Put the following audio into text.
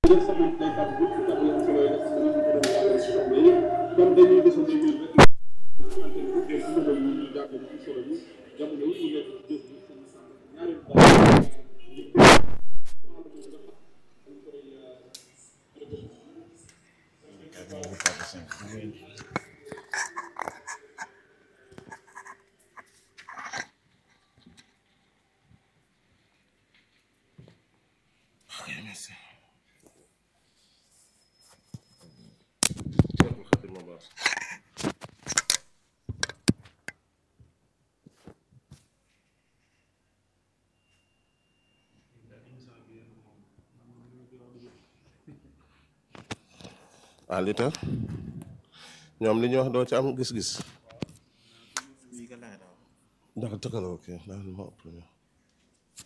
ah li tax ñoom li ñu wax doo ci am gis-gis ndax tëkkaloo ok ndax ma premier